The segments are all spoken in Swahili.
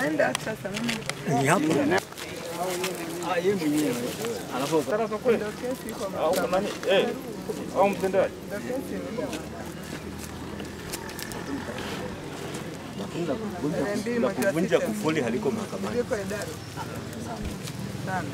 Naenda sasa mimi. Ni hapo. Ndio kesi iko mahakamani. au mtendaji Ndio kesi imeenda. Tarehe mbili mwezi wa Kuvunja sita. kufuli haliko mahakamani. Liko idara. Sana.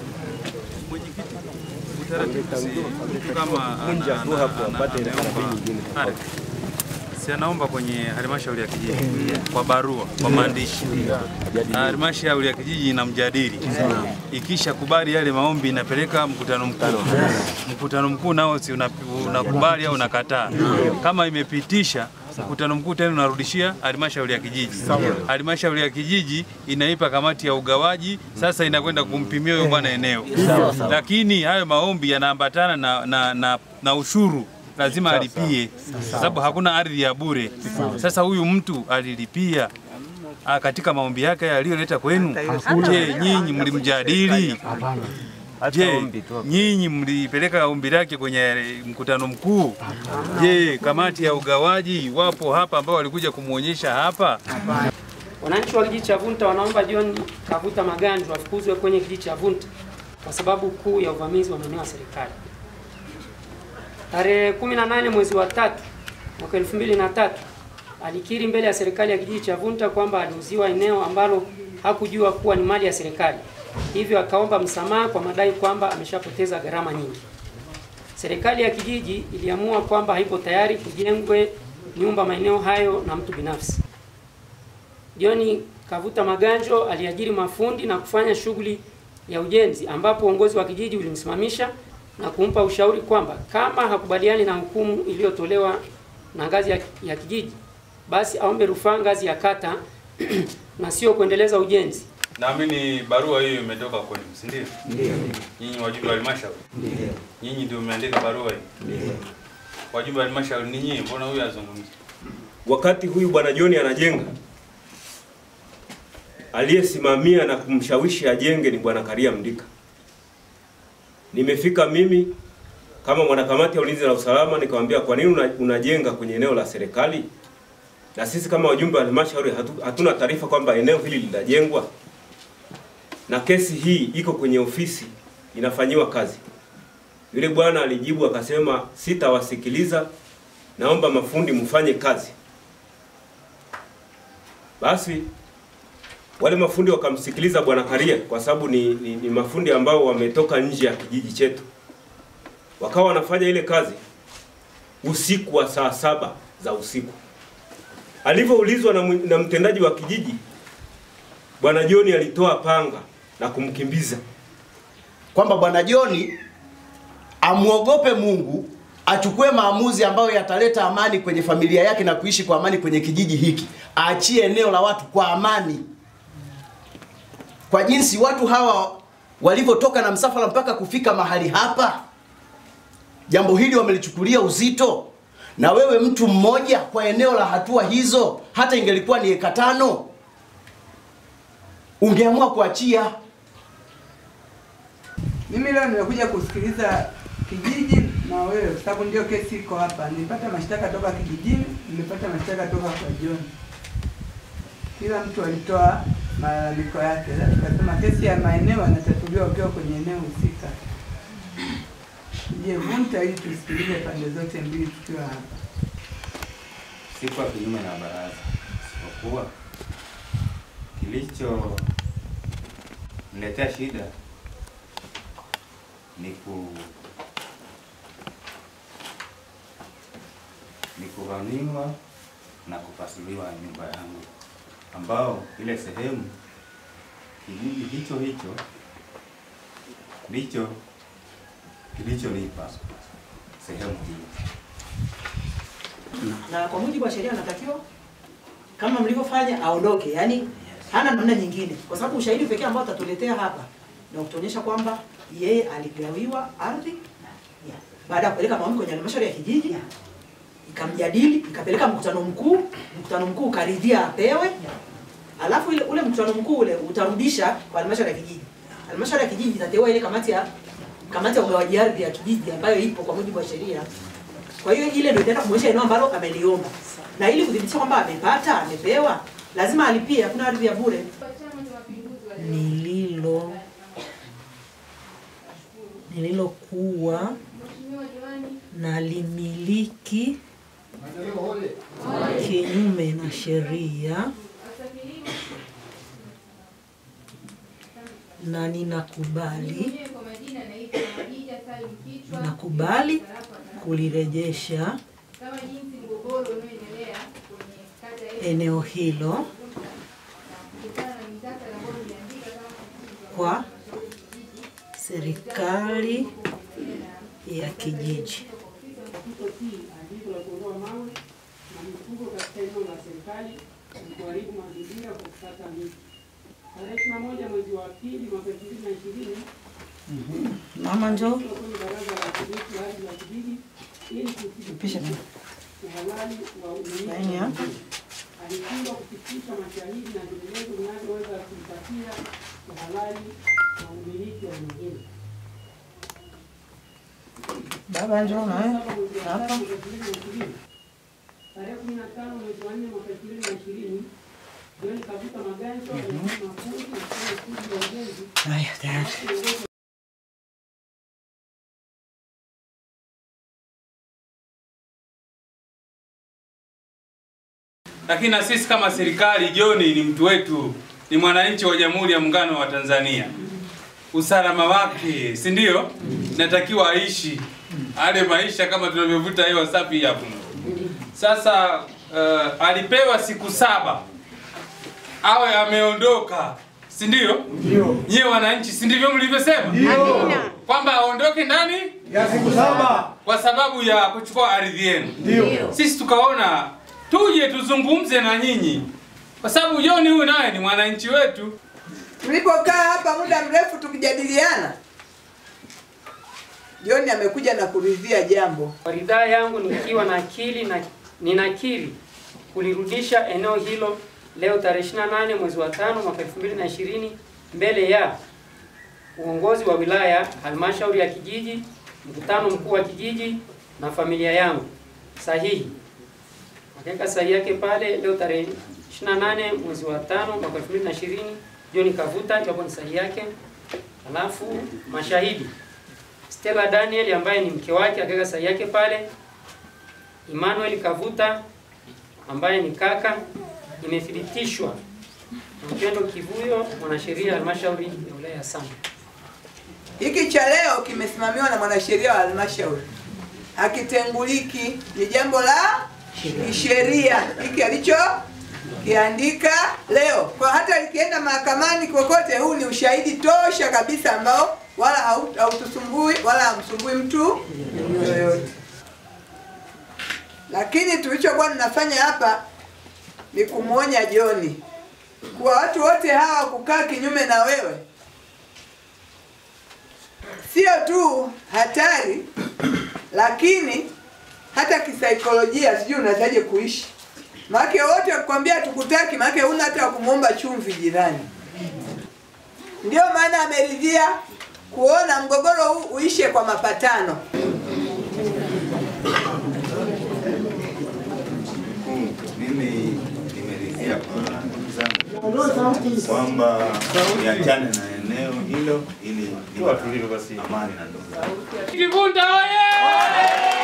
mtu kama Vunja ana- tu ana- hapo ana- apate anaomba karatasi nyingine ardhi, si anaomba kwenye halmashauri ya kijiji kwa barua, kwa maandishi, na halmashauri ya kijiji inamjadili. Ikisha kubali yale maombi, inapeleka mkutano mkuu. Mkutano mkuu nao si una- unakubali au unakataa. Kama imepitisha mkutano mkuu tena unarudishia halmashauri ya kijiji. Halmashauri ya kijiji inaipa kamati ya ugawaji, sasa inakwenda kumpimia huyo bwana eneo, lakini hayo maombi yanaambatana na, na, na, na ushuru lazima alipie, kwa sababu hakuna ardhi ya bure. Sasa huyu mtu alilipia ah, katika maombi yake aliyoleta kwenu. Je, nyinyi mlimjadili? Je, nyinyi mlipeleka ombi lake kwenye mkutano mkuu? Je, kamati ya ugawaji wapo hapa ambao walikuja kumwonyesha hapa? Wananchi wa kijiji cha Vunta wanaomba John Kavuta Maganjo afukuzwe kwenye kijiji cha Vunta kwa sababu kuu ya uvamizi wa maeneo ya serikali. Tarehe 18 mwezi wa tatu mwaka 2003 alikiri mbele ya serikali ya kijiji cha Vunta kwamba aliuziwa eneo ambalo hakujua kuwa ni mali ya serikali, hivyo akaomba msamaha kwa madai kwamba ameshapoteza gharama nyingi. Serikali ya kijiji iliamua kwamba haipo tayari kujengwe nyumba maeneo hayo na mtu binafsi. John Kavuta Maganjo aliajiri mafundi na kufanya shughuli ya ujenzi ambapo uongozi wa kijiji ulimsimamisha na kumpa ushauri kwamba kama hakubaliani na hukumu iliyotolewa na ngazi ya, ya kijiji basi aombe rufaa ngazi ya kata na sio kuendeleza ujenzi. Naamini barua hiyo imetoka kwenu, si ndio? Ndio. Nyinyi wajumbe wa halmashauri? Ndio. Nyinyi ndio mmeandika barua hii? Ndio. Wajumbe wa halmashauri ni nyinyi, mbona huyu azungumzi? Wakati huyu bwana John anajenga, aliyesimamia na kumshawishi ajenge ni bwana Karia Mndika. Nimefika mimi kama mwanakamati ya ulinzi na usalama, nikamwambia kwa nini una- unajenga kwenye eneo la serikali, na sisi kama wajumbe wa halmashauri hatu- hatuna taarifa kwamba eneo hili linajengwa, na kesi hii iko kwenye ofisi inafanyiwa kazi. Yule bwana alijibu akasema, sitawasikiliza, naomba mafundi mfanye kazi. Basi wale mafundi wakamsikiliza bwana Karia kwa sababu ni, ni, ni mafundi ambao wametoka nje ya kijiji chetu, wakawa wanafanya ile kazi usiku wa saa saba za usiku. Alivyoulizwa na, mwi- na mtendaji wa kijiji, bwana John alitoa panga na kumkimbiza. kwamba bwana Joni amwogope Mungu, achukue maamuzi ambayo yataleta amani kwenye familia yake na kuishi kwa amani kwenye kijiji hiki, aachie eneo la watu kwa amani. Kwa jinsi watu hawa walivyotoka na msafara mpaka kufika mahali hapa, jambo hili wamelichukulia uzito. Na wewe mtu mmoja kwa eneo la hatua hizo, hata ingelikuwa ni eka tano, ungeamua kuachia. Mimi leo nimekuja kusikiliza kijiji na wewe, kwa sababu ndio kesi iko hapa. Nilipata mashtaka toka kijijini, nimepata mashtaka toka kwa John. Kila mtu alitoa malalamiko yake. Sasa Tukasema kesi ya maeneo yanatatuliwa ukiwa kwenye eneo husika. Je, Vunta ili tusikilize pande zote mbili tukiwa hapa. sikuwa kinyume na baraza, isipokuwa kilicho niletea shida ni ku ni kuvamiwa na kupasuliwa nyumba yangu, ambao ile sehemu kijiji hicho hicho ndicho kilichonipa sehemu hiyo. na kwa mujibu wa sheria anatakiwa kama mlivyofanya aondoke, yani hana namna nyingine, kwa sababu ushahidi pekee ambao atatuletea hapa na kutuonyesha kwamba yeye aligawiwa ardhi baada ya kupeleka maombi kwenye halmashauri ya kijiji, ikamjadili, ikapeleka mkutano mkuu, mkutano mkuu ukaridhia apewe, alafu ile ule mkutano mkuu ule utarudisha kwa halmashauri ya kijiji. Halmashauri ya kijiji itateua ile kamati ya kamati ya ugawaji ardhi ya kijiji ambayo ipo kwa mujibu wa sheria. Kwa hiyo ile ndio itaenda kumwonyesha eneo ambalo ameliomba, na ili kudhibitisha kwamba amepata, amepewa, lazima alipie. Hakuna ardhi ya bure. nililo nililokuwa nalimiliki kinyume na sheria na ninakubali nakubali kulirejesha eneo hilo kwa serikali ya kijiji. kutotii agizo la kuondoa mawe na mifugo katika eneo la serikali na kuharibu mazingira kwa kukata miti. Tarehe ishirini na moja mwezi wa pili mwaka elfu mbili na ishirini Mama njoo kwenye baraza la kimiti la ardhi ya kijiji ili pisha kuthibitisha uhalali wa umiliki Laini ya. alishindwa kufikisha mashahidi na vielelezo vinavyoweza kumpatia uhalali wa umiliki wa eneo hilo. baba njoo na wewe hapa. Tarehe kumi na tano mwezi wa nne mwaka elfu mbili na ishirini John Kabuta Maganzo alifanya mafunzo na kufanya shughuli ya ujenzi Haya tayari. Lakini na sisi kama serikali, John ni mtu wetu, ni mwananchi wa Jamhuri ya Muungano wa Tanzania. Usalama wake, si ndio? Natakiwa aishi ale maisha kama tunavyovuta hewa safi hapo. Sasa uh, alipewa siku saba awe ameondoka, si ndio? Ndio. Nyie wananchi, si ndivyo mlivyosema? Ndio. Kwamba aondoke ndani ya siku saba kwa sababu ya kuchukua ardhi yenu. Ndio. Sisi tukaona tuje tuzungumze na nyinyi, kwa sababu John huyu naye ni mwananchi wetu. Tulipokaa hapa muda mrefu tukijadiliana, John amekuja na kuridhia jambo. Kwa ridhaa yangu nikiwa na akili na ninakiri kulirudisha eneo hilo leo tarehe 28 mwezi wa tano mwaka 2020 mbele ya uongozi wa wilaya, halmashauri ya kijiji, mkutano mkuu wa kijiji na familia yangu. Sahihi akaweka sahihi yake pale leo tarehe 28 mwezi wa tano mwaka 2020 John Kavuta, hapo ni sahihi yake. Alafu mashahidi Stella Daniel ambaye ni mke wake akaweka sahihi yake pale. Emmanuel Kavuta ambaye ni kaka, imethibitishwa na Mpendo Kivuyo, mwanasheria halmashauri ya wilaya ya Same. Hiki cha leo kimesimamiwa na mwanasheria wa halmashauri, hakitenguliki, ni jambo la kisheria hiki alicho kiandika leo. Kwa hata likienda mahakamani kokote, huu ni ushahidi tosha kabisa ambao wala hau- hautusumbui wala hamsumbui mtu yoyote. Lakini tulichokuwa tunafanya hapa ni kumwonya Joni kuwa watu wote hawa kukaa kinyume na wewe sio tu hatari, lakini hata kisaikolojia, sijui unawezaje kuishi. Maake wote wakikwambia tukutaki, maake huna hata wa kumwomba chumvi jirani. Ndio maana ameridhia kuona mgogoro huu uishe kwa mapatano. Mimi nimeridhia kwa ndugu zangu kwamba niachane na eneo hilo ili iwe amani na ndugu zangu. Kivunda oye!